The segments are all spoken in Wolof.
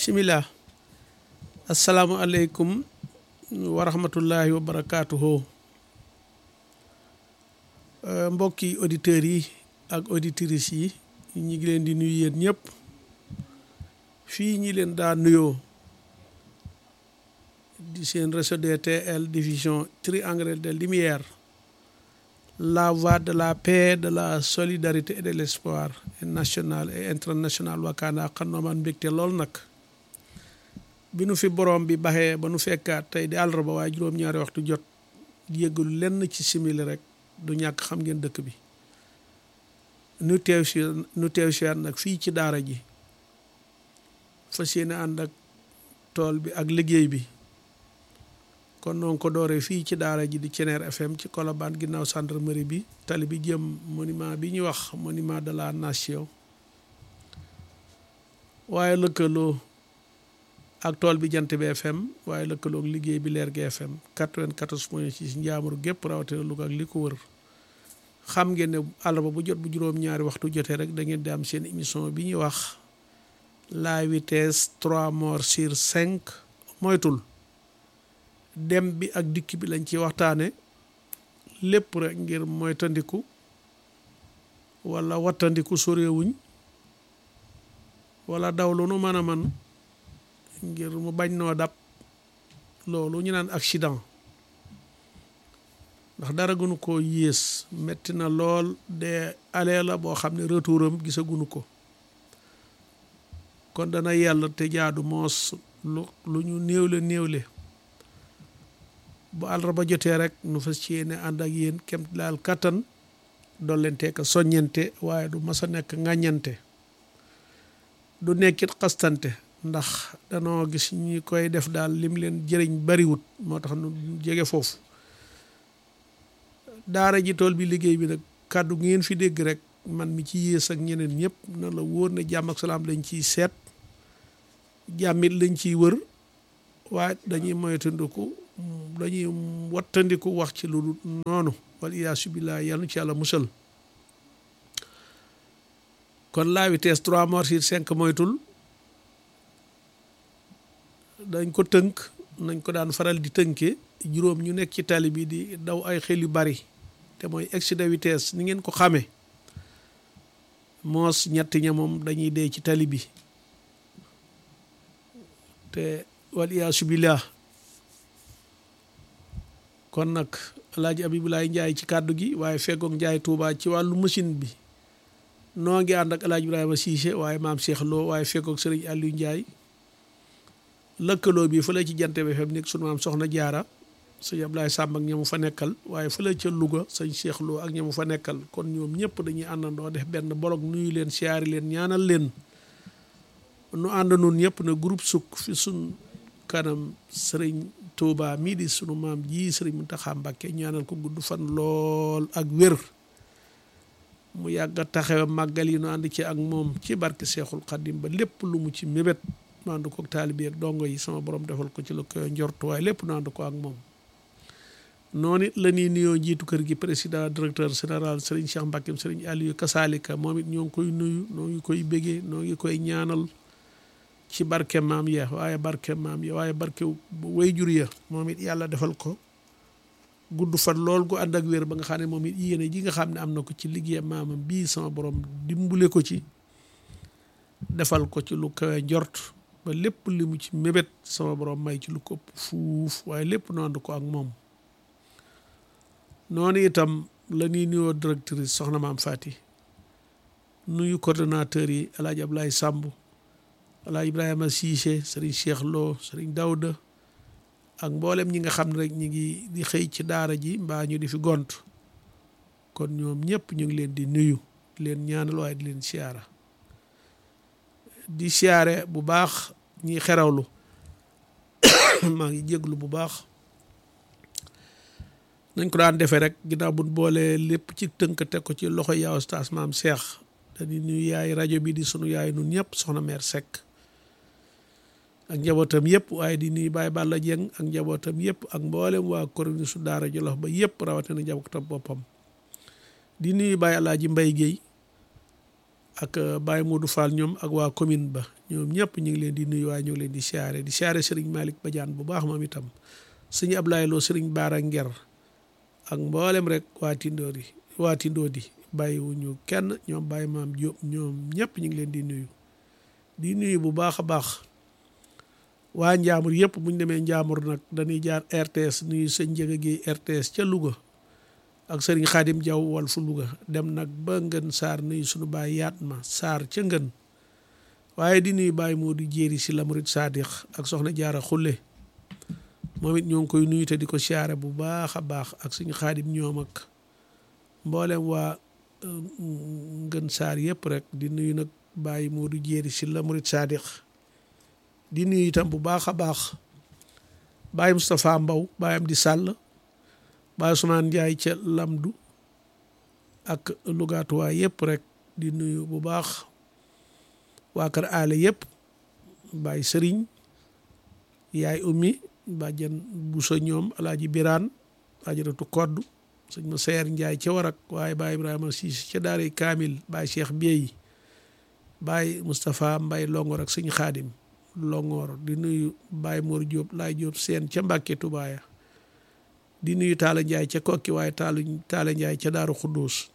bisimilah asalaamualeykum wa rahmatullahi wa barakaatuhu mbokki auditeurs yi ak auditrices yi ñi ngi leen di nuyu yéen ñëpp fii ñi leen daa nuyoo di seen réseau DTL division triangle de lumière la voie de la paix de la solidarité et de l'espoir national et international wakaana xannoomaan mbégte lool nag bi nu fi borom bi baxee ba nu fekkaat tey di àllarba waaye juróom-ñaari waxtu jot yëggalu lenn ci simili rek du ñàkk xam ngeen dëkk bi nu teew si nu teew si nag fii ci daara ji fas yéene ànd ak tool bi ak liggéey bi kon noonu ko dooree fii ci daara ji di Ceneer FM ci Colobane ginnaaw gendarmerie bi tali bi jëm monument bi ñuy wax monument de la nation waaye lëkkaloo ak tool bi jant bi FM waaye lëkkaloo ak liggéey bi leer gi FM 94 point 6 njaamuru gépp rawatina Louga ak li ko wër xam ngeen ne àllarba bu jot bu juróom-ñaari waxtu jotee rek da ngeen di am seen émission bi ñuy wax la vitesse 3 morts sur 5 moytul dem bi ak dikk bi lañ ci waxtaane lépp rek ngir moytandiku wala wattandiku soréewuñ wala daw lu nu mën a man ngir mu bañ noo dab loolu ñu naan accident ndax dara gënu koo yées metti na lool de alee la boo xam ne retouram gisagunu ko kon dana yàlla te jaadu moos lu lu ñu néewle néewle bu àllarba jotee rek nu fas ci yéene ànd ak yéen kem laal kattan dollente ka soññente waaye du mas a nekk ŋàññante du nekkit xastante ndax danoo gis ñi koy def daal lim leen jëriñ bariwut moo tax nu jege foofu daara ji tool bi liggéey bi nag kàddu ngeen fi dégg rek man mi ci yées ak ñeneen ñëpp na la wóor ne jàmm ak salaam lañ ciy seet jàmmit lañ ciy wër waaye dañuy moytandiku dañuy wattandiku wax ci lu noonu wal iyaasu billaah yàlla ci yàlla musal kon la vitesse trois morts sur cinq moytul dañ ko tënk nañ ko daan faral di tënkee juróom ñu nekk ci tali bi di daw ay xel yu bari te mooy excès de vitesse ni ngeen ko xamee moos ñetti ña moom dañuy dee ci tali bi te wal iyaasu billaah kon nag alaaji abibulaay njaay ci kàddu gi waaye feggoog njaay tuubaa ci wàllu machine bi noo ngi ànd ak alaaji ibrahima siise waaye maam Cheikh Lo waaye feggoog sëriñ Aliou Njaay lëkkaloo bi fële ci jant bi FM nekk sunu maam soxna jaara sëñ Ablaye Samb ak ñamu fa nekkal waaye fële ca Louga sëñ Cheikh Lo ak ñamu fa nekkal kon ñoom ñëpp dañuy àndandoo def benn bolog nuyu leen siyaari leen ñaanal leen nu ànd nun ñëpp na groupe sukk fi sun kanam sëriñ Touba mii di sunu maam ji sëriñ Mountakha Mbacké ñaanal ko gudd fan lool ak wér mu yàgg a taxawe màggal yi nu ànd ci ak moom ci barke Seexul Xadim ba lépp lu mu ci mébét nu ànd ko ak taalibe ak dongo yi sama borom defal ko ci lu koy njortu waaye lépp nu ànd ko ak moom noonu it la ñuy nuyoo njiitu kër gi président directeur général sëriñ Cheikh Mbacké sëriñ Aliou Kasaalika moom it ñoo ngi koy nuyu noo ngi koy bégee noo ngi koy ñaanal ci barke maam ya waaye barke maam ya waaye barke wayjur ya moom it yàlla defal ko gudd fan lool gu ànd ak wér ba nga xam ne moom it yéene ji nga xam ne am na ko ci liggéey maamam bii sama borom dimbule ko ci defal ko ci lu kawe njort ba lépp li mu ci mébét sama borom may ci lu ko ëpp fuuf waaye lépp nu ànd ko ak moom noonu itam la ñuy nuyoo directrice soxna maam Fati nuyu coordonnateur yi El Hadj Ablaye Samb Alaa Ibrahima Cissé sëriñ Cheikh Lo sëriñ Daouda ak mboolem ñi nga xam ne rek ñi ngi di xëy ci daara ji mbaa ñu di fi gont kon ñoom ñëpp ñu ngi leen di nuyu di leen ñaanal waaye di leen siyaara di siyaare bu baax ñi xerawlu maa ngi jéglu bu baax nañ ko daan defee rek ginnaaw bu boolee lépp ci tënk teg ko ci loxo yaa Oustaz Maam Cheikh dañuy nuyu yaay rajo bi di sunu yaay nun ñëpp soxna mère Seck ak njabootam yëpp waaye di nuyu Baye Balla Dieng ak njabootam yëpp ak mboolem waa koroni su daara Jolof ba yëpp rawatina njabootam boppam di nuyu Baye Alaaji Mbay Géey ak Baye Modou Fall ñoom ak waa commune ba ñoom ñëpp ñu ngi leen di nuyu waaye ñu ngi leen di siyaare di siyaare sëriñ Malick Badiane bu baax moom itam sëñ Ablaye Lo sëriñ Baara Nger ak mboolem rek waa Tindoor yi waa Tindoodi bàyyiwuñu kenn ñoom Baye Maam Diop ñoom ñëpp ñu ngi leen di nuyu di nuyu bu baax a baax waa Njaamur yëpp bu ñu demee Njaamur nag dañuy jaar RTS nuyu sëñ Njëga gi RTS ca Louga ak sëriñ Xaadim Jaw wal fu Louga dem nag ba ngën saar nuyu suñu baay yaat ma saar ca ngën waaye di nuyu Baye Modou Jéeri si la murit Saadix ak soxna Jaara Xulle moom it ñoo ngi koy nuyu te di ko siyaare bu baax a baax ak suñu Xaadim ñoom ak mboolem waa ngën saar yëpp rek di nuyu nag Baye Modou Jéeri si la murit Saadix di nuyu itam bu baax a baax Baye Moustapha Mbaw baayam di sàll Baye Ousmane Ndiaye ca Lamdu ak lugaatuwaay yëpp rek di nuyu bu baax waa kër aale yëpp Baye Sëriñ yaay ummi bàjjan busa ñoom alaaji biraan ajaratu kodd sëñ ma seer Ndiaye ca warak waaye Baye Ibrahima Siis ca daaray Kaamil Baye Cheikh Biey Baye Moustapha Mbay Longor ak sëñ Xaadim Longor di nuyu Baye Mor Diop laay Diop seen ca Mbàkke Tubaaya di nuyu Taala Njaay ca kokki waaye Taala Taala Njaay ca Daaru Xudduus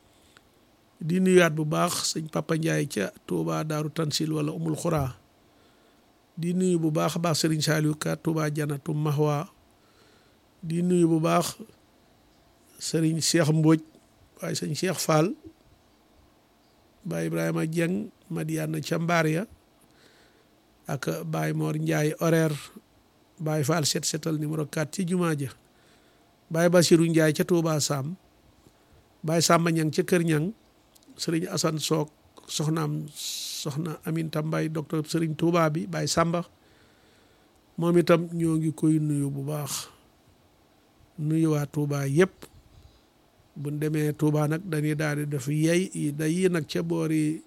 di nuyuwaat bu baax sëñ Papa Njaay ca Touba Daaru Tansil wala Umul Xuraa di nuyu bu baax a baax Sëriñ Saaliw Ka Touba Janatu Mahwa di nuyu bu baax Sëriñ Cheikh Mbóoj waaye sëñ Cheikh Fall Baye Ibrahima Dieng Madiana ca Mbaar ya ak Baye Mor Njaay horaire Baye Fall set setal numéro 4 ci jumaa ja Baye Basiru Njaay ca Touba Sam Baye Samba Ñang ca Kër Ñang Sëriñ Asan Soog soxnaam soxna Aminta Mbay docteur Sëriñ Touba bi Baye Samba moom itam ñoo ngi koy nuyu bu baax nuyu waa Touba yëpp buñ demee Touba nag dañuy daal di def yey day yi nag ca boori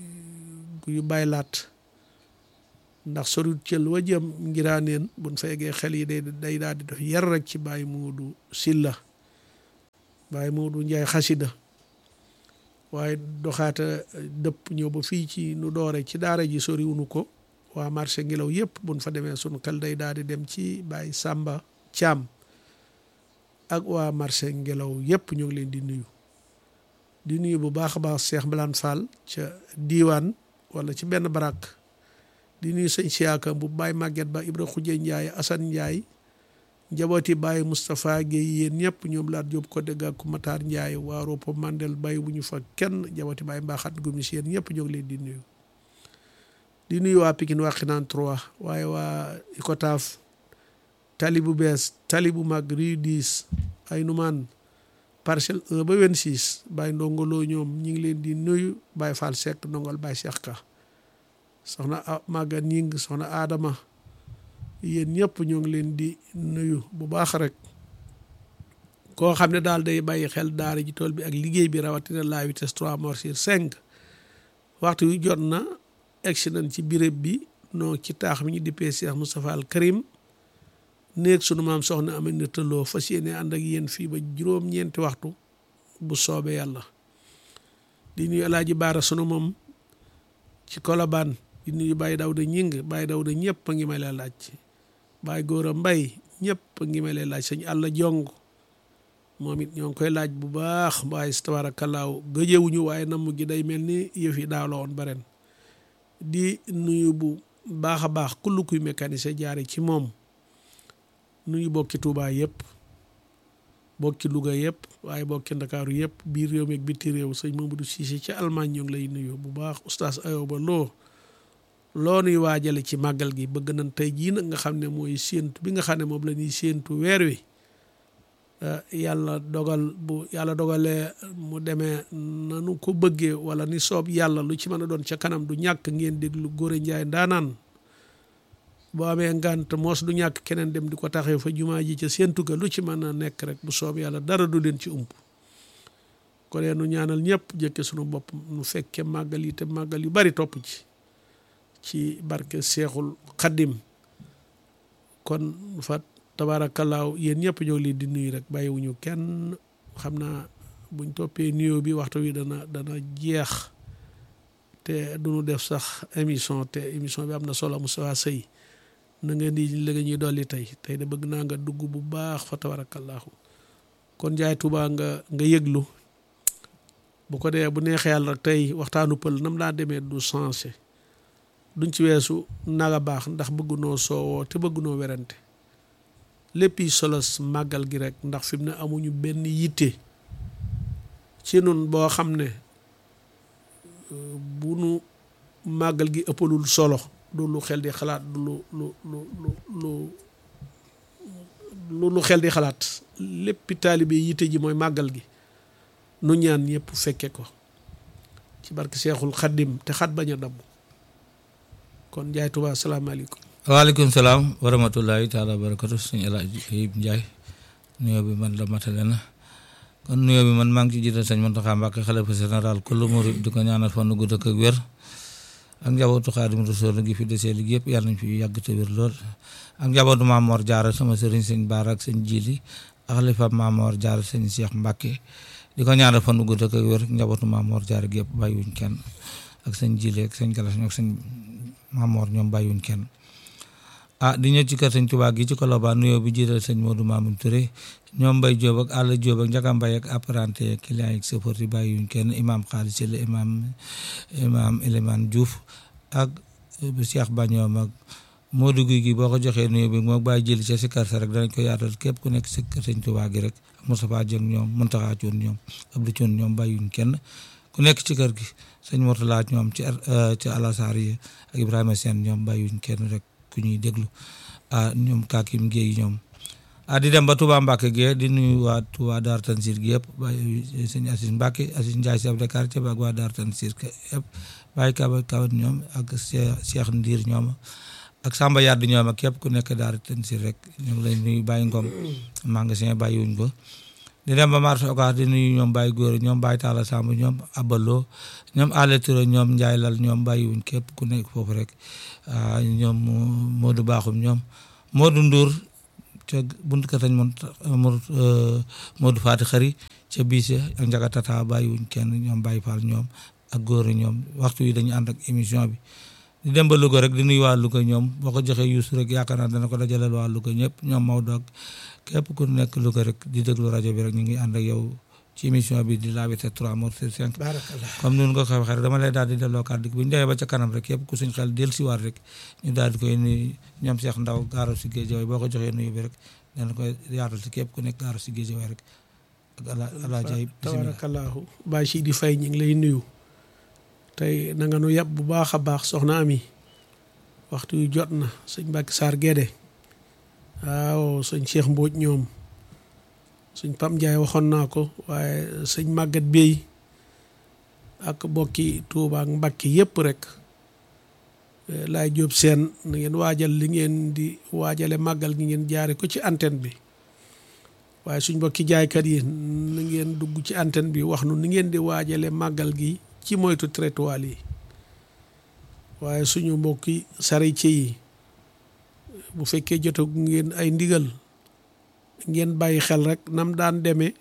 yu baylaat ndax sorut cël wa jëm ngiraaneen buñ fa yeggee xel yi day day daal di def yar rek ci Baye Moodu Silla Baye Moodu Njaay xasida waaye doxaata dëpp ñëw ba fii ci nu doore ci daara ji soriwunu ko waa marché ngelaw yëpp buñ fa demee sunu xel day daal di dem ci Baye Samba Thiam ak waa marché ngelaw yëpp ñoo ngi leen di nuyu di nuyu bu baax a baax Cheikh Mbalaan Fall ca diiwaan wala ci benn barak di nuyu sëñ siyaaka bu Baye Maguette Ba Ibra Xuje Ndiaye Assane Ndiaye njabooti Baye Moustapha Guèye yéen ñëpp ñoom laat jóob ko dégg ak Matar Ndiaye waa Ropo Mandel Baye bu ñu fa kenn njabooti Baye Mbaxat Gomis yéen ñëpp ñoo ngi leen di nuyu di nuyu waa Pikine waa Xinaan 3 waaye waa Icotaf tali bu bees tali bu mag rue 10 ay numaan parcelle 1 ba 26 Baye ndongoloo ñoom ñi ngi leen di nuyu Baye Fall Seck ndongol Baye Cheikh Ka soxna Maga Ning soxna Adama yéen ñëpp ñoo ngi leen di nuyu bu baax rek koo xam ne daal day bàyyi xel daara ji tool bi ak liggéey bi rawatina la vitesse 3 mort sur 5 waxtu wi jot na egsi nañ ci béréb bi noo ci taax mi ñu dippee Cheikh Moustapha Al Karim néeg sunu maam soxna Aminata Lo fas yéene ànd ak yéen fii ba juróom-ñeenti waxtu bu soobee yàlla di nuyu alaaji baara sunu moom ci kolobaan di nuyu Baye Dawda ñing Baye Dawda ñëpp a ngi may lay laaj Baye Góora Mbay ñëpp a ngi may lay laaj sëñ àlla jong moom it ñoo ngi koy laaj bu baax waaye tabaarakallaahu gëjewuñu waaye namm gi day mel ni yëf yi daaw la woon ba ren di nuyu bu baax a baax kullu kuy mécanicien jaare ci moom nuyu bokki Touba yëpp bokki Louga yëpp waaye bokki Ndakaaru yëpp biir réew mi ak biti réew sëñ Mamadou Cissé ci Allemagne ñoo ngi lay nuyu bu baax oustaz Ayoba Lo loo nuy waajale ci màggal gi bëgg nañ tey jii nag nga xam ne mooy séentu bi nga xam ne moom la ñuy séentu weer wi yàlla dogal bu yàlla dogalee mu demee nanu ko bëggee wala ni soob yàlla lu ci mën a doon ca kanam du ñàkk ngeen déglu Góora Njaay ndaanaan boo amee ngànt moos du ñàkk keneen dem di ko taxee fa jumaa ji ca séentu ga lu ci mën a nekk rek bu soob yàlla dara du leen ci ump ko dee nu ñaanal ñëpp jëkke sunu bopp nu fekke màggal yi te màggal yu bari topp ci ci barke seexul xaddim kon fa tabaarakallaahu yéen ñëpp ñoo leen di nuyu rek bàyyiwuñu kenn xam naa buñ toppee nuyoo bi waxtu wi dana dana jeex te duñu def sax émission te émission bi am na solo Moustapha Sey na nga di la nga ñuy dolli tey tey de bëgg naa nga dugg bu baax fa tabarakallahu kon Njaay Tuubaa nga nga yëglu bu ko dee bu neexee yàlla rek tey waxtaanu pël nam daa demee du changé duñ ci weesu naga baax ndax bëggunoo soowoo te bëggunoo werante lépp yi solos màggal gi rek ndax fi mu ne amuñu benn yitte ci nun boo xam ne bu nu màggal gi ëppalul solo du lu xel di xalaat du lu lu lu lu lu lu xel di xalaat léppi taalibe yitte ji mooy màggal gi nu ñaan yëpp fekke ko ci barke Seexul Xaddim te xat bañ a damm kon Njaay Tuubaa asalaamaaleykum waaleykum salaam wa rahmatullahi taala wa barakatu sëñ El Hadj Ayib Ndiaye nuyoo bi man la matale na kon nuyoo bi man maa ngi ci jiital sëñ Mountakha Mbacké xalifa général kullu murid di ko ñaanal fan gudd ak wér ak njabootu Xaadimu Rasuul gi fi desee liggéey yëpp yàlla nañ fi yàgg te wér lool ak njabootu Maam Mor Jaara sama sëriñ sëñ Baara ak sëñ Jili ak xalifa Maam Mor Jaara sëñ Cheikh Mbacké di ko ñaanal fan gudd ak wér njabootu Maam Mor Jaara gi yëpp bàyyiwuñ kenn ak sëñ Jili ak sëñ Galas ak sëñ Maam Mor ñoom bàyyiwuñ kenn ah di ñëw ci kër sëñ Tuubaa gi ci Colobane nuyoo bi jiital sëñ Modou Mamoun Touré ñoom Mbay Jóob ak Àlla Jóob ak Njaga Mbay ak apprenti ak client yi chauffeur yi bàyyiwuñ kenn imam Xaalis Silla imam imam Elimane Diouf ak Cheikh Bañoom ak Modou Guy gi boo ko joxee nuyoo bi moo bàyyi jëli ca si kër sa rek danañ ko yaatal képp ku nekk si kër sëñ Tuubaa gi rek Moustapha Dieng ñoom Muntaxa Cuun ñoom Abdou Cuun ñoom bàyyiwuñ kenn ku nekk ci kër gi sëñ Mortala ñoom ci ci Alassar yi ak Ibrahima Sène ñoom bàyyiwuñ kenn rek ku ñuy déglu ah ñoom Kakim Guèye ñoom ah di dem ba Touba Mbacke Guèye di nuyu waa Touba Dar Tansir gi yëpp bàyyi sëñ Assis Mbacke Assis Ndiaye chef de quartier ba ak waa Dar Tansir yëpp bàyyi Kaba Kaba ñoom ak Cheikh Ndiir ñoom ak Samba Yàdd ñoom ak képp ku nekk Dar Tansir rek ñu ngi lay nuyu bàyyi Ngom magasin bàyyiwuñ ko di dem ba marché Ocass di nuyu ñoom bàyyi góor ñoom bàyyi Talla Samb ñoom Abalo ñoom Allé Touré ñoom Ndiaye Lal ñoom bàyyiwuñ képp ku nekk foofu rek ñoom Modou Bakhoum ñoom Modou Ndour ca buntu kër sañ mon Modou Fati Xari ca biise ak Njaga Tata bàyyiwuñ kenn ñoom Baye Fall ñoom ak góor ñoom waxtu yi dañu ànd ak émission bi di dem ba Louga rek di nuyu waa Louga ñoom boo ko joxee Youssou rek yaakaar naa dana ko dajaleel waa Louga ñëpp ñoom Maodo ak képp ku nekk Louga rek di déglu rajo bi rek ñu ngi ànd ak yow ci émission bi di la vitesse trois morts sur cinq comme noonu nga ko waxee rek dama lay daal di delloo kàddu gi bu ñu demee ba ca kanam rek képp ku suñ xel del si waat rek ñu daal di koy nuyu ñoom Cheikh Ndaw gaaro si géej boo ko joxee nuyu bi rek dana koy yaatal si képp ku nekk gaaro si géej rek ak ala ala jaay tabarakallahu Baay si di fay ñu ngi lay nuyu tey na nga nu yàpp bu baax a baax soxna ami waxtu yu jot na sëñ Mbàkke Saar Gédé waaw sëñ Cheikh Mbóoj ñoom sëñ Pam Ndiaye waxoon naa ko waaye sëñ Màggat Bey ak bokki Tuuba ak Mbàkke yépp rek laay jóob seen na ngeen waajal li ngeen di waajale màggal gi ngeen jaare ko ci antenne bi waaye suñ bokki jaaykat yi na ngeen dugg ci antenne bi wax nu ni ngeen di waajale màggal gi ci moytu trottoir yi waaye suñu mbokki charretier yi bu fekkee jotagu ngeen ay ndigal ngeen bàyyi xel rek nam daan demee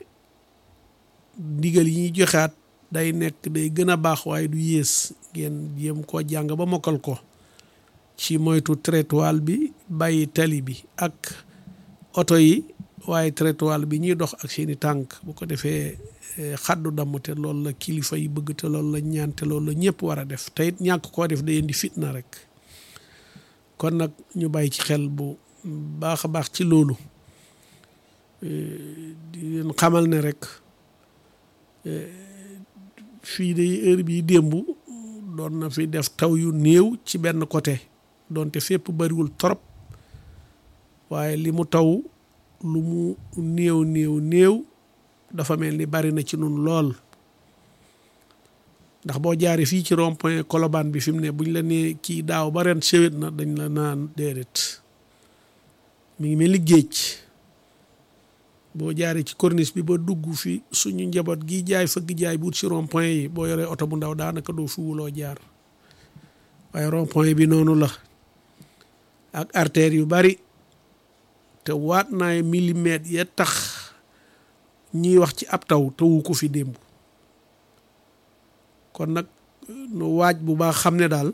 ndigal yi ñuy joxaat day nekk day gën a baax waaye du yées ngeen jéem koo jàng ba mokkal ko ci moytu trottoir bi bàyyi tali bi ak oto yi waaye trottoir bi ñuy dox ak seeni tànk bu ko defee xaddu damm te loolu la kilifa yi bëgg te loolu la ñaan te loolu la ñëpp war a def te it ñàkk koo def day indi fitna rek kon nag ñu bàyyi ci xel bu baax a baax ci loolu di leen xamal ne rek fii de heure bii démb doon na fi def taw yu néew ci benn côté doonte fépp bariwul trop waaye li mu taw lu mu néew néew néew dafa mel ni bari na ci nun lool ndax boo jaaree fii ci rond point Colobane bi fi mu ne buñ la nee kii daaw ba ren sewet na dañ la naan déedéet mi ngi mel ni géej boo jaaree ci corniche bi ba dugg fi suñu njaboot gi jaay fëgg jaay buut ci rond point yi boo yoree oto bu ndaw daanaka doo fi wuloo jaar waaye rond point bi noonu la ak artère yu bari te waat naay millimètres ya tax ñiy wax ci ab taw tawu ko fi démb kon nag nu waaj bu baax xam ne daal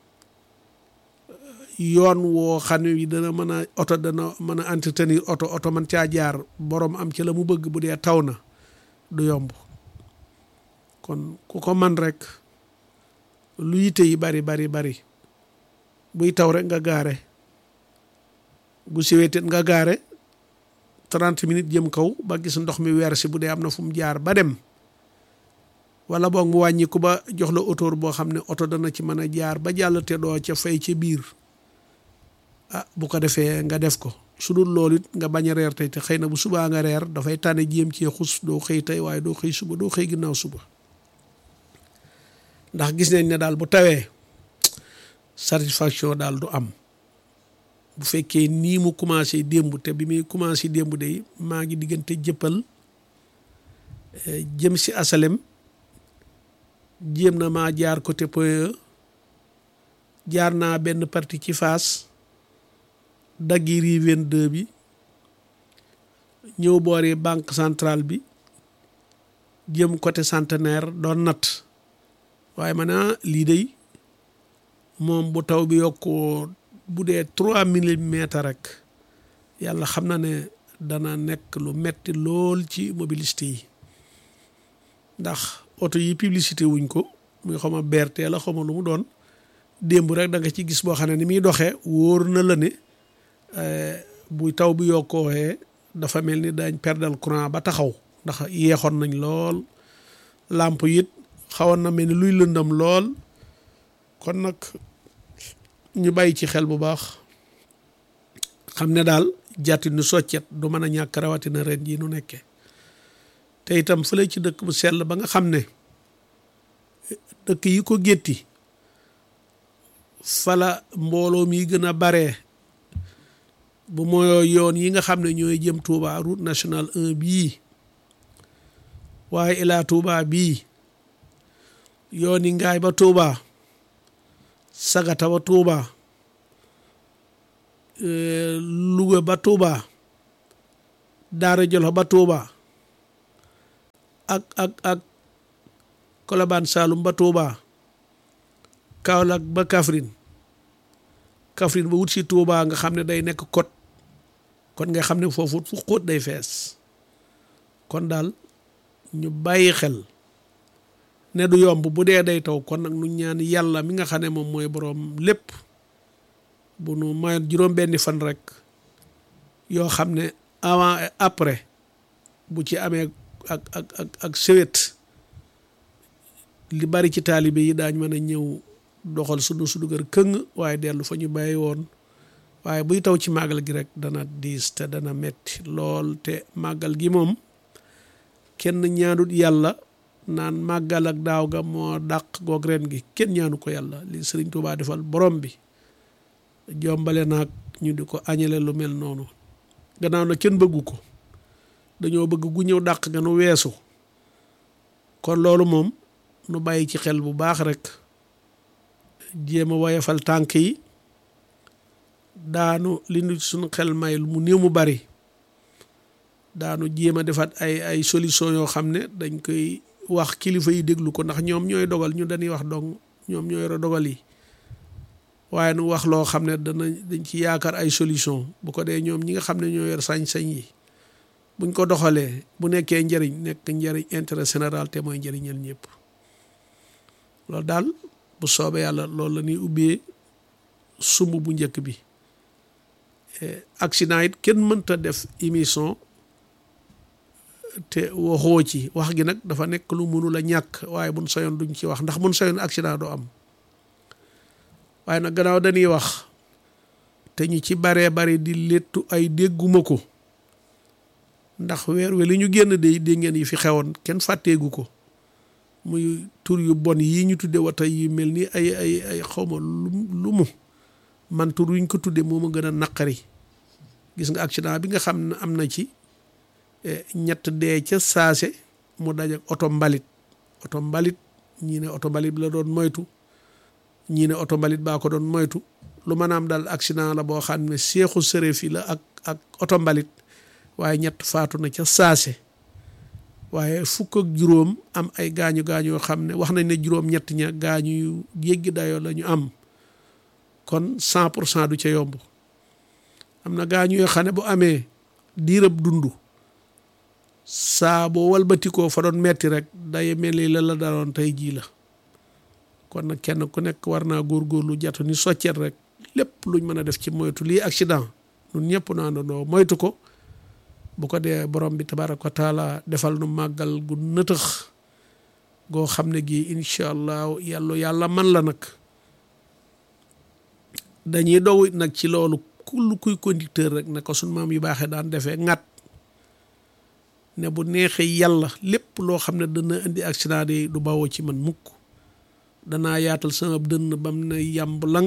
yoon woo xam ne dana mën a oto dana mën a entretenir oto oto man caa jaar borom am ci la mu bëgg bu dee taw na du yomb kon ku ko man rek lu yite yi bari bari bari buy taw rek nga gaare bu siweetit nga gaare trente minutes jëm kaw ba gis ndox mi weer si bu dee am na fu mu jaar ba dem wala boog mu wàññiku ba jox la autour boo xam ne oto dana ci mën a jaar ba jàll te doo ca fay ca biir ah bu ko defee nga def ko su dul loolu it nga bañ a reer tey te xëy na bu subaa nga reer dafay tànne jéem cee xus doo xëy tey waaye doo xëy suba doo xëy ginnaaw suba ndax gis nañ ne daal bu tawee satisfaction daal du am bu fekkee nii mu commencé démb te bi muy commencé démb day maa ngi diggante jëppal jëm si asalem jéem na maa jaar côté Point E jaar naa benn partie ci Fass daggi rii 22 bi ñëw boori banque centrale bi jëm côté centenaire doon natt waaye ma ne lii day moom bu taw bi yokkoo bu dee trois millimètres rek yàlla xam na ne dana nekk lu metti lool ci mobiliste yi ndax oto yi publicité wuñ ko muy xama BRT la xama lu mu doon démb rek da nga ci gis boo xam ne ni muy doxee wóor na la ne buy taw bi yokkooxee dafa mel ni dañ perdal courant ba taxaw ndax yeexoon nañ lool làmp it xawoon na mel ni luy lëndam lool kon nag ñu bàyyi ci xel bu baax xam ne daal jàtti nu soccet du mën a ñàkk rawatina ren jii nu nekkee te itam fële ci dëkk bu sell ba nga xam ne dëkk yi ko gétti fala mbooloo mi gën a baree bu mooyoo yoon yi nga xam ne ñooy jëm Touba route nationale 1 bii waaye ilaa Touba bii yoon yi ngaay ba Touba sagata ba Touba Louga ba Touba Daara Jolof ba Touba ak ak ak Kolobaan Saalum ba Touba Kaolack ba Kaffrine Kaffrine ba wut si Touba nga xam ne day nekk côte kon nga xam ne foofu fu xóot day fees kon daal ñu bàyyi xel ne du yomb bu dee day taw kon nag nu ñaan yàlla mi nga xam ne moom mooy boroom lépp bu nu mayoon juróom benni fan rek yoo xam ne avant et après bu ci amee ak ak ak ak sewet li bari ci taalibe yi daañ mën a ñëw doxal sunu su dugar këng waaye dellu fa ñu bàyyi woon waaye buy taw ci màggal gi rek dana diis te dana metti lool te màggal gi moom kenn ñaanut yàlla naan màggal ak daaw ga moo dàq goog ren gi kenn ñaanu ko yàlla li sëriñ Tuubaa defal borom bi jombale naag ñu di ko añale lu mel noonu gannaaw na kenn bëggu ko dañoo bëgg gu ñëw dàq nga nu weesu kon loolu moom nu bàyyi ci xel bu baax rek jéem a woyefal tànk yi daanu li nu suñu xel may mu néew mu bari daanu jéem a defaat ay ay solution yoo xam ne dañ koy wax kilifa yi déglu ko ndax ñoom ñooy dogal ñu dañuy wax dong ñoom ñooy yore dogal yi waaye nu wax loo xam ne dana dañ ci yaakaar ay solution bu ko dee ñoom ñi nga xam ne ñoo yor sañ-sañ yi buñ ko doxalee bu nekkee njëriñ nekk njëriñ intérêt général te mooy njëriñal ñëpp loolu daal bu soobee yàlla loolu la ñuy ubbee sumb bu njëkk bi accident it kenn mënta def émission te waxoo ci wax gi nag dafa nekk lu mënul a ñàkk waaye buñ soyoon duñ ci wax ndax buñ soyoon accident doo am waaye nag gannaaw dañuy wax te ñu ci baree bari di léttu ay dégguma ko ndax weer we li ñu génn de dégg ngeen yi fi xewoon kenn fàtteegu ko muy tur yu bon yii ñu tudde wata yi mel ni ay ay ay xawma lu mu man tur yuñ ko tudde moo ma gën a naqari gis nga accident bi nga xam ne am na ci ñett dee ca saase mu daj ak oto mbalit oto mbalit ñii ne oto mbalit bi la doon moytu ñii ne oto mbalit baa ko doon moytu lu maanaam daal accident la boo xam ne seexu sërëf yi la ak ak oto mbalit waaye ñett faatu na ca saase waaye fukk ak juróom am ay gaañu gaañu yoo xam ne wax nañ ne juróom ñett ña gaañu yu jéggi dayoo la ñu am kon cent pour cent du ca yomb am na gaañu yoo xam ne bu amee diirab dund saa boo walbatikoo fa doon metti rek day mel ni la la daloon tey jii la kon nag kenn ku nekk war naa góorgóorlu jatu ni soccet rek lépp luñ mën a def ci moytu lii accident ñun ñëpp nu àndandoo moytu ko bu ko dee borom bi tabaraka wa taala defal nu màggal gu nëtëx goo xam ne gii incha allah yàlla yàlla man la nag dañuy dow nag ci loolu kull kuy conducteur rek ne ko suñ maam yu baaxee daan defee ŋat ne bu neexee yàlla lépp loo xam ne dana indi accident yi du bawoo ci man mukk danaa yaatal sama dënn bam ne yàmb lang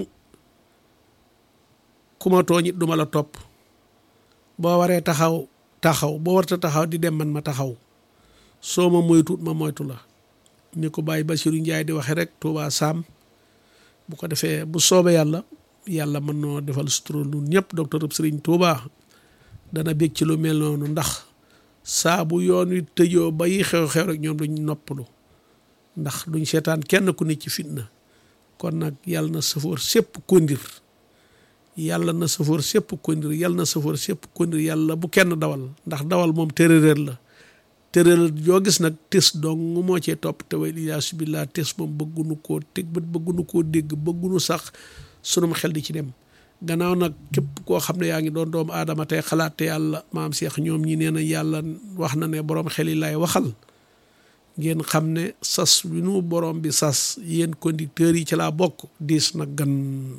ku ma tooñ it du ma la topp boo waree taxaw taxaw boo warta taxaw di dem man ma taxaw soo ma moytuut ma moytu la ni ko bàyyi Basiru Njaay di waxe rek Tuubaa Saam bu ko defee bu soobee yàlla yàlla mën noo defal sutura nun ñëpp docteur Sëriñ Tuubaa dana bég ci lu mel noonu ndax saa bu yoon wi tëjoo ba yi xew-xew rek ñoom duñ noppalu ndax duñ seetaan kenn ku ne ci fitna kon nag yàlla na safoor sépp kondir yàlla na safoor sépp kondir yàlla na safoor sépp kondir yàlla bu kenn dawal ndax dawal moom téeréer la téeréer yoo gis nag tes dong moo cee topp te way iyaasu billaah tes moom bëggunu koo teg bët bëggunu koo dégg bëggunu sax sunum xel di ci dem gannaaw nag képp koo xam ne yaa ngi doon doomu aadama tey xalaat te yàlla maam Cheikh ñoom ñi nee na yàlla wax na ne borom xel yi lay waxal ngeen xam ne sas wi nu borom bi sas yéen conducteurs yi ci laa bokk diis na gan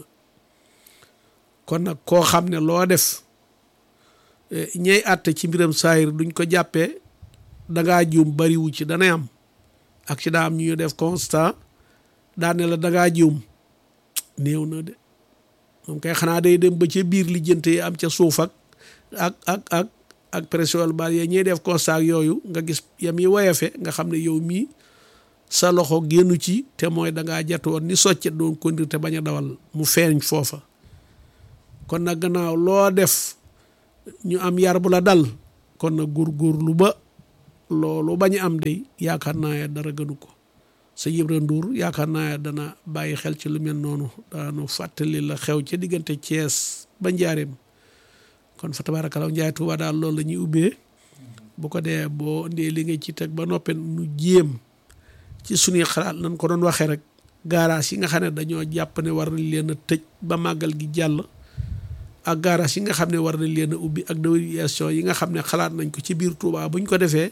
kon nag koo xam ne loo def ñay àtte ci mbiram saayir duñ ko jàppee dangaa juum bariwu ci danay am ak ci daa am ñu def constat daa ne la dangaa juum néew na de moom kay xanaa day dem ba ca biir lijjante yi am ca suuf ak ak ak ak ak pression bal yee ñuy def constat yooyu nga gis yam yi woyefe nga xam ne yow mii sa loxo génnu ci te mooy dangaa jatu woon ni soccet doon conduire te bañ a dawal mu feeñ foofa kon nag gannaaw loo def ñu am yar bu la dal kon nag góorgóorlu ba loolu bañ am day yaakaar naa dara gënu ko sa Ibra Ndour yaakaar naa dana bàyyi xel ci lu mel noonu daanu fàttali la xew ca diggante Thiès ba Njaareem kon fa tabaarakalaw Njaay Tuuba daal loolu la ñuy ubbee bu ko dee boo ndee li nga ci teg ba noppee nu jéem ci suñuy xalaat nañ ko doon waxee rek garage yi nga xam ne dañoo jàpp ne war nañ leen a tëj ba màggal gi jàll ak garage yi nga xam ne war nañ leen a ubbi ak déviation yi nga xam ne xalaat nañ ko ci biir Tuuba buñ ko defee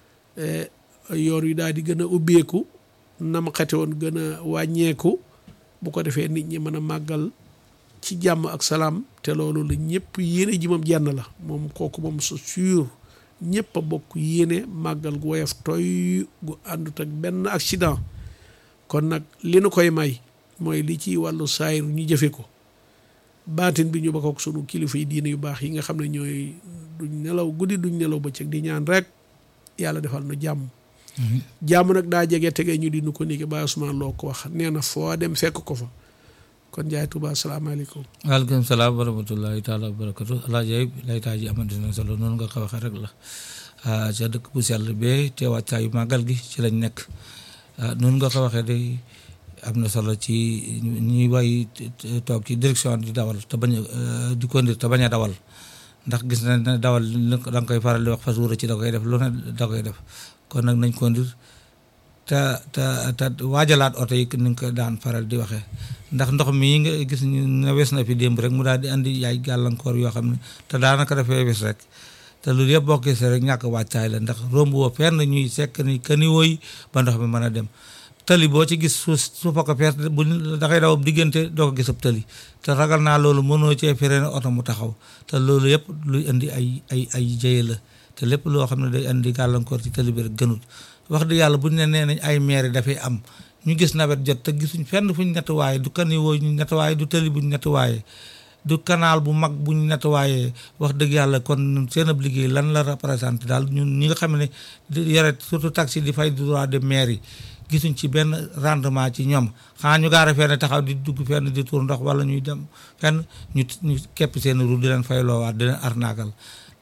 yoon wi daal di gën a ubbeeku nam xete woon gën a wàññeeku bu ko defee nit ñi mën a màggal ci jàmm ak salaam te loolu la ñëpp yéene ji moom jenn la moom kooku moom c'est sûr ñëpp a bokk yéene màggal gu woyof toy gu àndut ak benn accident kon nag li nu koy may mooy li ci wàllu saayir ñu jëfe ko baatin bi ñu bokk ak sunu kilifa yi diine yu baax yi nga xam ne ñooy duñ nelaw guddi duñ nelaw bëccëg di ñaan rek yàlla defal nu jàmm jàmm nag daa jege tege ñu di nu ko niki Baye Ousmane loo ko wax nee na foo dem fekk ko fa kon Njaay Tuuba asalaamaaleykum waaleykum salaam wa rahmatullahi taala wa barakatu alaaji Ayib laytaa ji amante na solo noonu nga ko waxee rek la ca dëkk bu sell bee te wàccaayu màggal gi ci lañ nekk noonu nga ko waxee day am na solo ci ñuy way toog ci direction di dawal te bañ di conduire te bañ a dawal ndax gis na ne dawal da nga koy faral di wax fas wura ci da koy def lu ne da koy def kon nag nañ conduire te te te waajalaat oto yi ni nga ko daan faral di waxee ndax ndox mi nga gis ne wes na fi démb rek mu daal di andi yaay gàllankoor yoo xam ne te daanaka dafay wes rek te loolu yëpp boo gisee rek ñàkk wàccaay la ndax romb woo fenn ñuy sekk ni kani wooy ba ndox mi mën a dem tali boo ci gis suuf su fa ko fees bu dafay daw diggante doo ko gis ab tali te ragal naa loolu mënoo cee fere ne oto mu taxaw te loolu yëpp luy indi ay ay ay jëye la te lépp loo xam ne day indi gàllankoor ci tali bi rek gënut wax dëgg yàlla buñ ne nee nañ ay maire dafay am ñu gis nawet jot te gisuñ fenn fuñ nettoyé du kaniwoo ñu nettoyé du tali buñ nettoyé du canal bu mag buñ nettoyé wax dëgg yàlla kon seen ab liggéey lan la représenté daal ñun ñi nga xam ne yore surtout taxi di fay droit de maire yi gisuñ ci benn rendement ci ñoom xanaa ñu gaara fenn taxaw di dugg fenn di tuur ndox wala ñuy dem fenn ñu ñu képp seen ru di leen fay loowaat di leen arnaakal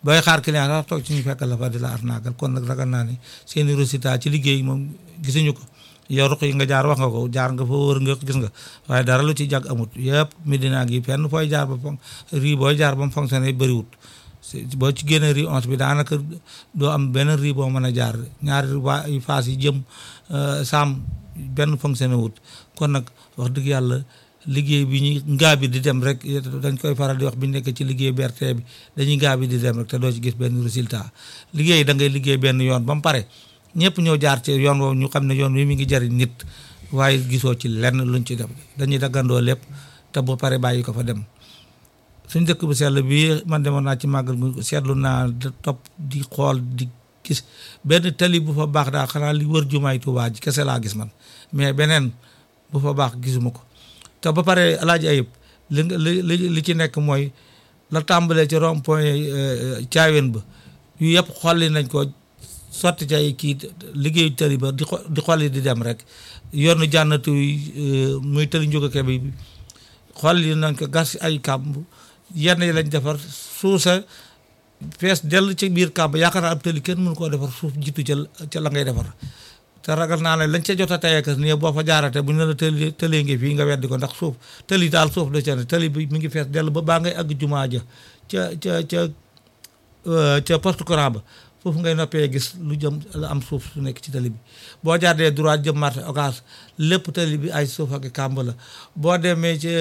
booy xaar client sax toog ci ñu fekk la fa di la arnaagal kon nag ragal naa ni seeni résultat ci liggéey moom gisuñu ko yow ruq yi nga jaar wax nga ko jaar nga fa wër nga gis nga waaye dara lu ci jag amut yëpp Medina gi fenn fooy jaar ba fon rii booy jaar ba mu fonctionné bëriwut boo ci génne rii onze bi daanaka doo am benn rii boo mën a jaar ñaari waa phase yi jëm saam benn fonctionné wut kon nag wax dëgg yàlla liggéey bi ñu ngaa bi di dem rek dañ koy faral di wax bi nekk ci liggéey BRT bi dañuy ngaa bi di dem rek te doo ci gis benn résultat liggéey da ngay liggéey benn yoon ba mu pare ñëpp ñëw jaar ci yoon woowu ñu xam ne yoon wi mi ngi jariñ nit waaye gisoo ci lenn luñ ci def dañuy daggandoo lépp te bu pare bàyyi ko fa dem suñ dëkk bu sell bi man demoon naa ci màggal gu seetlu naa topp di xool di gis benn tali bu fa baax daal xanaa li wër jumaay Tuubaa ji kese laa gis man mais beneen bu fa baax gisuma ko te ba pare alaaji ayib li li li ci nekk mooy la tàmbalee ci rond point caaween ba yu yëpp xolli nañ ko sotti ci ay kii liggéeyu tali ba di di xolli di dem rek yoonu jànnatu muy tali njógake bi xolli nañ ko gas ay kàmb yenn yi lañ defar suusa fees dell ci biir kàmb yaakaar naa ab tali kenn mënu koo defar suuf jiitu ca ca la ngay defar te ragal naa ne lañ ca jot a teyeekas nii boo fa jaarate bu ñu la tëli tëlee ngi fii nga weddi ko ndax suuf tëli daal suuf da ca ne tëli bi mi ngi fees dell ba baa ngay àgg jumaa ja ca ca ca ca poste courant ba foofu ngay noppee gis lu jëm la am suuf su nekk ci tëli bi boo jaardee droit jëm marché occas lépp tëli bi ay suuf ak kàmb la boo demee ci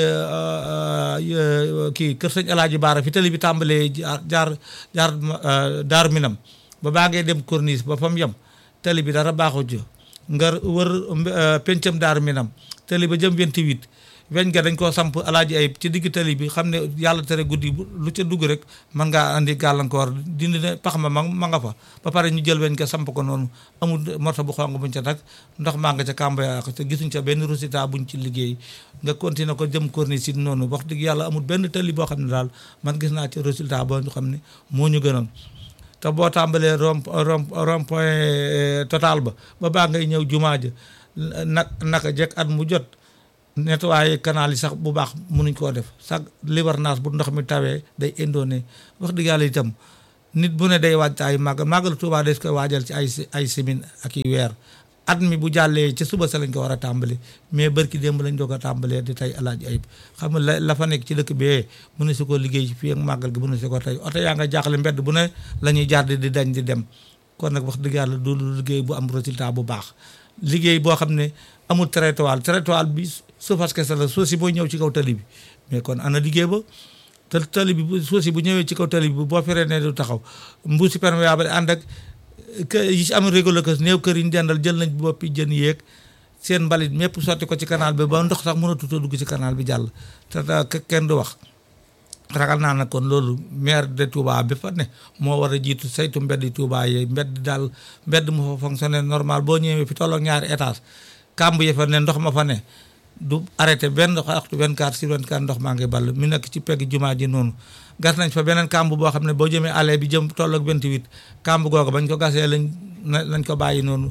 kii kër sëñ Alaaji Baara fi tëli bi tàmbalee jaar jaar daar minam ba baa ngay dem corniche ba fa mu yem tëli bi dara baaxu ci nga wër pencam daar minam tëli ba jëm 28 weñ ga dañ koo samp alaaji ayib ci digg tëli bi xam ne yàlla tere guddi lu ca dugg rek mën ngaa andi gàllankoor dindi ne pax ma ma nga fa ba pare ñu jël weñ ga samp ko noonu amul morto bu xong buñ ca nag ndox maa nga ca kàmba te gisuñ ca benn résultat buñ ci liggéey nga continuer ko jëm corniche si noonu wax dëgg yàlla amul benn tëli boo xam ne daal man gis naa ci résultat boo ñu xam ne moo ñu gënoon te boo tàmbalee rond rond point total ba ba baa ngay ñëw jumaa ja nag naka jekk at mu jot nettoyer canal yi sax bu baax mënuñ koo def sax libarnaas bu ndox mi tawee day indoone wax dëgg yàlla itam nit bu ne day waaj ay màggal màggal Tuubaa des koy waajal ci ay ay semaine ak i weer at mi bu jàllee ci suba sa lañ ko war a tàmbali mais bërki démb lañ doog a tàmbalee di tey alaaji ayib xam nga la la fa nekk ci dëkk bee mën na si ko liggéey fii ak màggal gi mën na si ko tey oto yaa nga jaaxle mbedd bu ne la ñuy jaar di dañ di dem kon nag wax dëgg yàlla du liggéey bu am résultat bu baax liggéey boo xam ne amul trottoir trottoir bi suufas kese la suuf si booy ñëw ci kaw tali bi mais kon ana liggéey ba te tali bi suuf si bu ñëwee ci kaw tali bi boo feree ne du taxaw mbuusi perméable ànd ak kë yi ci am régolo kës néew kër yi ñu dendal jël nañ boppi jën yéeg seen mbalit mépp sotti ko ci canal bi ba ndox sax mënatut a dugg ci canal bi jàll te kenn du wax ragal naa nag kon loolu maire de Touba bi fa ne moo war a jiitu saytu mbedd Touba yi mbedd daal mbedd mu fa fonctionné normal boo ñëwee fi tollook ñaari étage kàmb yi fa ne ndox ma fa ne du arrêté benn waxtu 24 sur 24 ndox maa ngi ball mi nekk ci pegg jumaa ji noonu gas nañ fa beneen kàmb boo xam ne boo jëmee allée bi jëm tollook 28 kàmb googu bañ ko gasee lañ lañ ko bàyyi noonu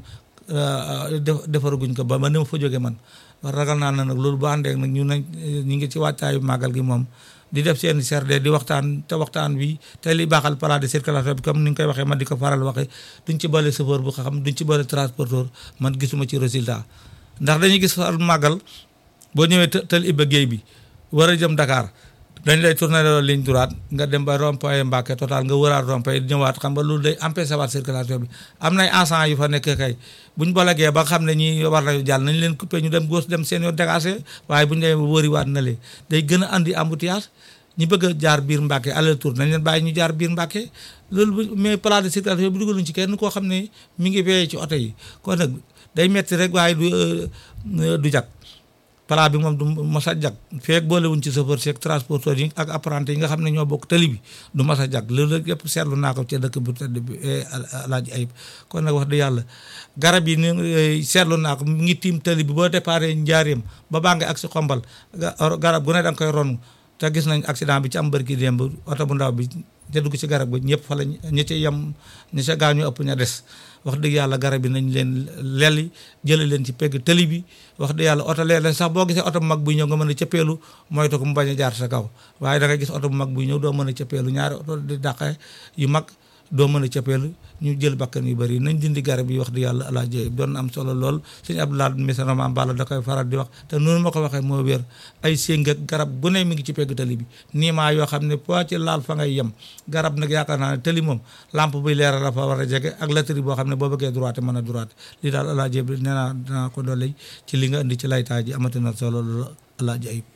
defaraguñ ko ba ma ni ma fa jóge man ragal naa na nag loolu bu àndee nag ñu nañ ñu ngi ci wàccaayu màggal gi moom di def seen CRD di waxtaan te waxtaan bi te li baaxal plan de circulation bi comme ni nga koy waxee man di ko faral waxee duñ ci boole chauffeur bu xam duñ ci boole transporteur man gisuma ci résultat ndax dañuy gis far màggal boo ñëwee tël Iba Guèye bi war a jëm Dakar dañ lay tourner loolu ligne droite nga dem ba rond point Mbacké total nga wëraat rond point ñëwaat xam nga loolu day empêcher waat circulation bi am nay agents yu fa nekk kay buñ bolagee ba xam ne ñi war nañu jàll nañ leen coupé ñu dem gauche dem seen yoon dégagé waaye buñ demee ba wëriwaat na lee day gën a andi embouteillage ñi bëgg a jaar biir Mbacké aller tour nañ leen bàyyi ñu jaar biir Mbacké loolu mais plan de circulation bi dugaluñ ci kenn koo xam ne mi ngi veillé ci oto yi kon nag day metti rek waaye du du jag pala bi moom du mos a jag feek boolewuñ ci chauffeur seeg transporteur yi ak apprenti yi nga xam ne ñoo bokk tali bi du mos a jag loolu rek yëpp seetlu naa ko ci dëkk bu tedd bi Alaaji Ayib kon nag wax dëgg yàlla garab yi ni seetlu naa ko mu ngi tiim tali bi boo déparé njaareem ba baa nga ak si xombal garab gu ne da nga koy ronu te te gis nañ accident bi ci am bërki démb oto bu ndaw bi te dugg ci garab bi ñëpp fa la ñi ci yem ñi ca gaañu ëpp ña des wax dëgg yàlla garab yi nañ leen lelli jële leen ci pegg tëli bi wax dëgg yàlla oto léeg-léeg sax boo gisee oto bu mag buy ñëw nga mën a cëppeelu moytu ko mu bañ a jaar sa kaw waaye da ngay gis oto bu mag buy ñëw doo mën a cëppeelu ñaari oto di dàqee yu mag doo mën a cëppeelu ñu jël bakkan yu bëri nañ dindi garab yi wax di yàlla alaaji doon na am solo lool suñu Abdoulaye misana maam Balla da koy faral di wax te noonu ma ko waxee moo wér ay séng ak garab bu ne mi ngi ci pegg tali bi nii maa yoo xam ne po ci laal fa ngay yem garab nag yaakaar naa ne tali moom lampe buy leeral la fa war a jege ak latri boo xam ne boo bëggee droite mën a droite lii daal alaaji bi nee naa dinaa ko dolli ci li nga indi ci laytaay ji amati na solo loolu alaaji ayib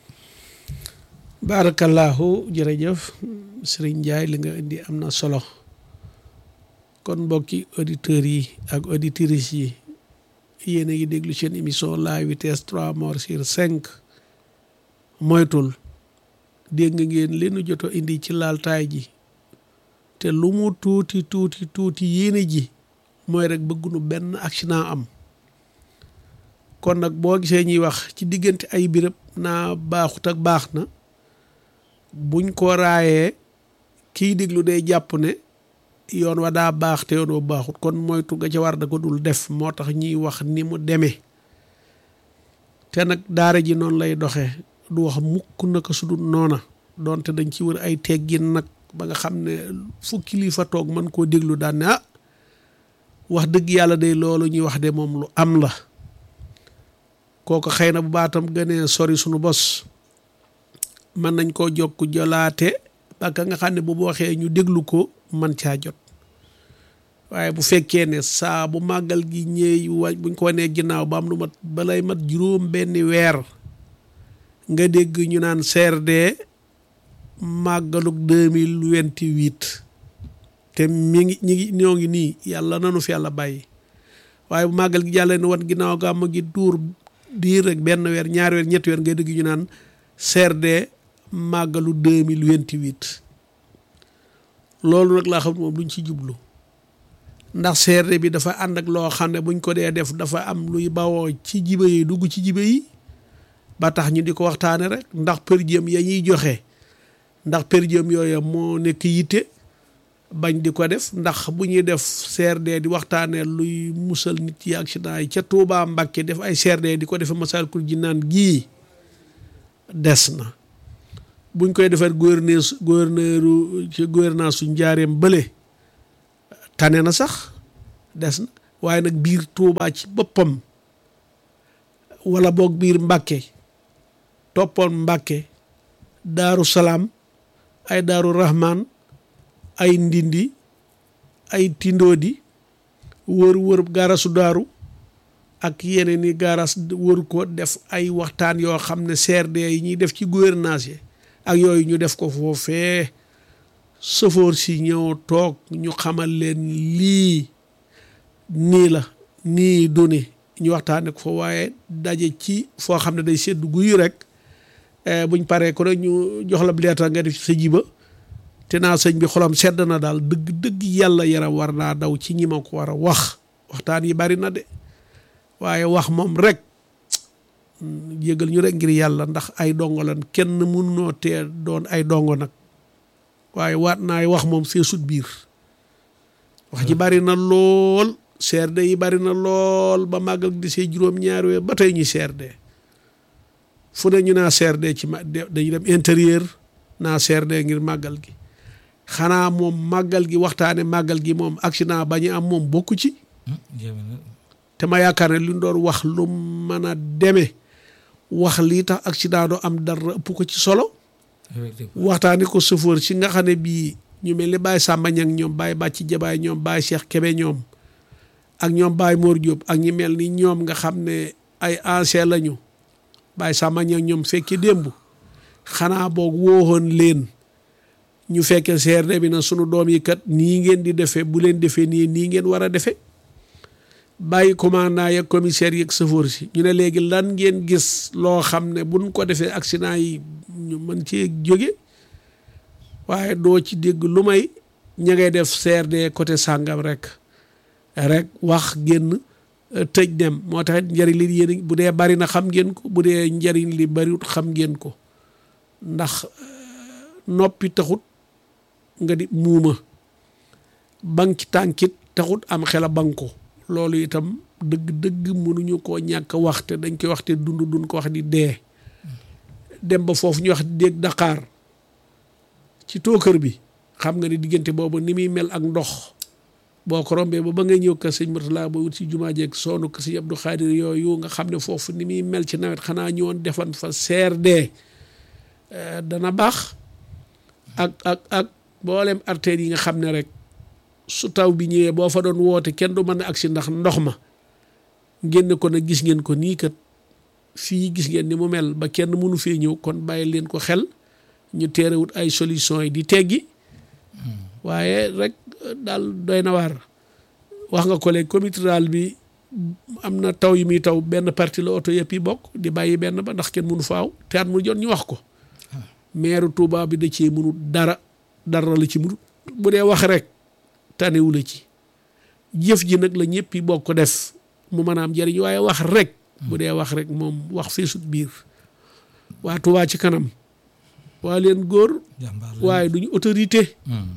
barakallahu jërëjëf Serigne Ndiaye li nga indi am na solo kon mbokki auditeurs yi ak auditrices yi yéen a ngi déglu seen émission la vitesse trois morts sur cinq moytul dégg ngeen leenu joto indi ci laltaay ji te lu mu tuuti tuuti tuuti yéene ji mooy rek bëggunu benn accident am kon nag boo gisee ñuy wax ci diggante ay béréb naa baaxut ak baax na buñ ko raayee kiy déglu day jàpp ne yoon wa daa baax te yoon wa baaxut kon moytu ga ca war da ko dul def moo tax ñuy wax ni mu demee te nag daara ji noonu lay doxee du wax mukk naka su dul noona donte dañ ci wër ay teggin nag ba nga xam ne fu kilifa toog mën koo déglu daan ne ah wax dëgg yàlla day loolu ñuy wax de moom lu am la kooku xëy na bu baatam gënee sori sunu bos mën nañ koo jokk jolaate ba ka nga xam ne bu waxee ñu déglu ko man caa jot waaye bu fekkee ne saa bu màggal gi ñëw wa buñ ko wanee ginnaaw ba am lu mat balay mat juróom benni weer nga dégg ñu naan CRD màggaluk deux mille vingt-huit te mi ngi ñi ngi ñoo ngi nii yàlla nanu fi yàlla bàyyi waaye bu màggal gi jàllee ne wan ginnaaw gàmm gi duur diir rek benn weer ñaari weer ñetti weer nga dégg ñu naan CRD màggalu deux mille vingt-huit loolu nag laa xam moom luñ ci jublu ndax CRD bi dafa ànd ak loo xam ne buñ ko dee def dafa am luy bawoo ci jiba yi dugg ci jiba yi ba tax ñu di ko waxtaane rek ndax per diem ya ñuy joxe ndax per diem yooya moo nekk yitte bañ di ko def ndax bu ñuy def CRD di waxtaanee luy musal nit yi accident yi ca Touba Mbàkke def ay CRD di ko defe Massalikul Jinaan gii des na buñ koy defar gouverneur gouverneur ci gouvernance su njaareem bële tane na sax des na waaye nag biir Touba ci boppam wala boog biir Mbàkke toppoon Mbàkke Daaru Salaam ay Daaru Rahman ay Ndindi ay Tindoodi wër wër gaarasu daaru ak yeneen i gaaras wër ko def ay waxtaan yoo xam ne CRD yi ñuy def ci gouvernance yi ak yooyu ñu def ko foofee sëfoor si ñëw toog ñu xamal leen lii nii la nii duni ñu waxtaane ko fa waaye daje ci foo xam ne day sedd guyu rek buñ paree ko rek ñu jox la leetar nga def ci sa jiba te naa sëñ bi xolam sedd na daal dëgg dëgg yàlla yaram war naa daw ci ñi ma ko war a wax waxtaan yi bari na de waaye wax moom rek yëgal ñu rek ngir yàlla ndax ay dongo lan kenn mënunoo tee doon ay dongo nag waaye waat naay wax moom feesut biir wax ji bari na lool CRD yi bari na lool ba màggal di see juróom-ñaari weer ba tey ñu CRD fu ne ñu naa CRD ci ma dañu dem intérieur naa CRD ngir màggal gi xanaa moom màggal gi waxtaane màggal gi moom accident ba ñu am moom bokku ci te ma yaakaar ne li ñu doon wax lu mën a demee wax lii tax accident doo am dara ëpp ko ci solo waxtaane ko chauffeur si nga xam ne bii ñu mel ni Baye Samba Ñang ñoom Baye Bàcci Jabaay ñoom Baye Cheikh Kebe ñoom ak ñoom Baye Mor Diop ak ñi mel ni ñoom nga xam ne ay ancien lañu Baye Samba Ñang ñoom fekke démb xanaa boog woowoon leen ñu fekke CRD bi na sunu doom yi kat nii ngeen di defee bu leen defee nii nii ngeen war a defee bàyyi commandant yeeg commissaire yeeg chauffeur si ñu ne léegi lan ngeen gis loo xam ne buñ ko defee accident yi ñu mën cee jóge waaye doo ci dégg lu may ña ngay def CRD côté sàngam rek rek wax génn tëj dem moo tax njëriñ li yéen bu dee bari na xam ngeen ko bu dee njëriñ li bariwut xam ngeen ko ndax noppi taxut nga di muuma banki tànkit taxut am xel a banko loolu itam dëgg-dëgg mënuñu koo ñàkk waxte dañ koy waxte dund dun ko wax di dee dem ba foofu ñu wax déeg Dakar ci tookër bi xam nga ni diggante boobu ni muy mel ak ndox boo ko rombee ba ba ngay ñëw kër sëñ Murtala ba wut si jumaa jeeg soonu kër sëñ Abdou Khadir yooyu nga xam ne foofu ni muy mel ci nawet xanaa ñëwoon defan fa CRD dana baax ak ak ak mboolem artères yi nga xam ne rek su taw bi ñëwee boo fa doon woote kenn du mën a agsi ndax ndox ma génne ko nag gis ngeen ko nii kat fii gis ngeen ni mu mel ba kenn mënu fee ñëw kon bàyyi leen ko xel ñu teerewut ay solution yi di teggi waaye rek daal doy na waar wax nga ko léegi comité rural bi am na taw yi muy taw benn partie la oto yëpp yi bokk di bàyyi benn ba ndax kenn mënu faaw te at mu jot ñu wax ko maire Touba bi da cee mënut dara dara la ci mënut bu dee wax rek tanewu la ci jëf ji nag la ñëpp yi bokk def mu mën a am njëriñ waaye wax rek bu dee wax rek moom wax feesut biir waa Touba ci kanam waa leen góor waaye duñu autorité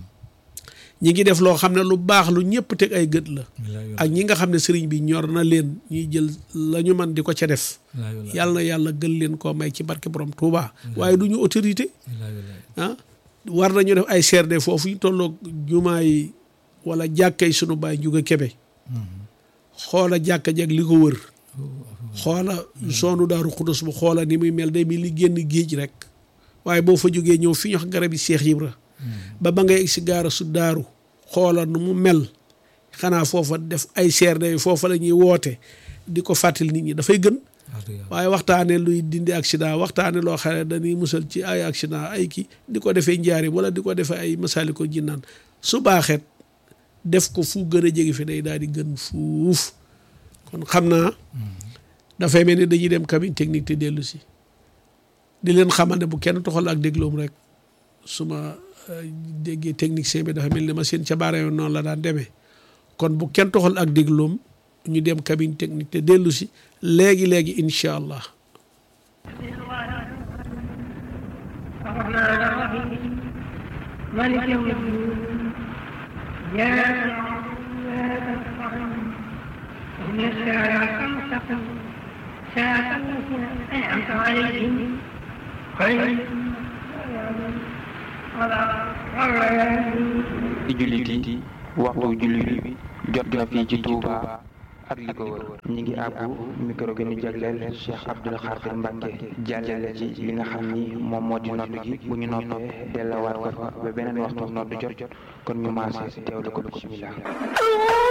ñi ngi def loo xam ne lu baax lu ñëpp teg ay gët la ak ñi nga xam ne sëriñ bi ñor na leen ñuy jël la ñu man di ko ca def yàlla na yàlla gën leen koo may ci barke borom Touba waaye du ñu autorité ah war nañu def ay CRD foofu ñu tolloog jumaa yi wala jàkka yi sunu baay juga kebe xoola jàkka jeg li ko wër xoola soonu daaru xudus bu xoola ni muy mel day mi li génn géej rek waaye boo fa jógee ñëw fi ñu wax garab yi Seex Ibra ba ba ngay egg si gaara su daaru xoola nu mu mel xanaa foofa def ay CRD foofa la ñuy woote di ko fàttali nit ñi dafay gën waaye waxtaane luy dindi accident waxtaane loo xam ne dañuy musal ci ay accident ay kii di ko defee njaari wala di ko defee ay masali ko jinnaan su baaxeet def ko fu gën a jege fi day daal di gën fuuf kon xam naa dafay mel ni dañuy dem cabine technique te dellu si di leen xamal ne bu kenn toxal ak dégloom rek su ma déggee technicien bi dafa mel ni ma seen ca baara yoon noonu la daan demee kon bu kenn toxal ak dégloom ñu dem cabine technique te dellu si léegi léegi incha allah. di jullit yi waxtu jullit bi jot na fii ci Touba ak li ko wër ñi ngi àbbu micro gi ñu jagleel Cheikh Abdoul Khadir Mbacke jàllale ci li nga xam ni moom moo di nodd gi bu ñu noppee delluwaat ko fa ba beneen waxtu nodd jot kon ñu maase teewlu ko bismillah